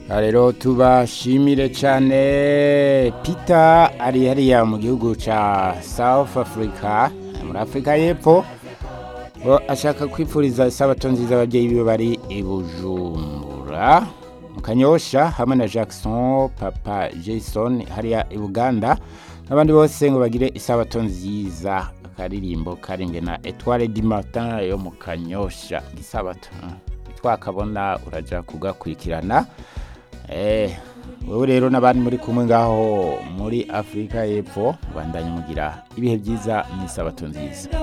rero tubashimire cyane Peter ari hariya mu gihugu cya South Africa muri Afurika y'Epfo ngo ashaka kwipfuriza isabato nziza ababyeyi biwe bari i Bujumbura mu Kanyosha hamwe na Jackson papa Jason hariya i Buganda n'abandi bose ngo bagire isabato nziza akaririmbo karimbwe na Etoile du Matin yo mu Kanyosha isabato twakabona uraja kugakurikirana eh wowe rero n'abandi muri kumwe ngaho muri Afurika y'Epfo bandanye mugira ibihe byiza n'isabato nziza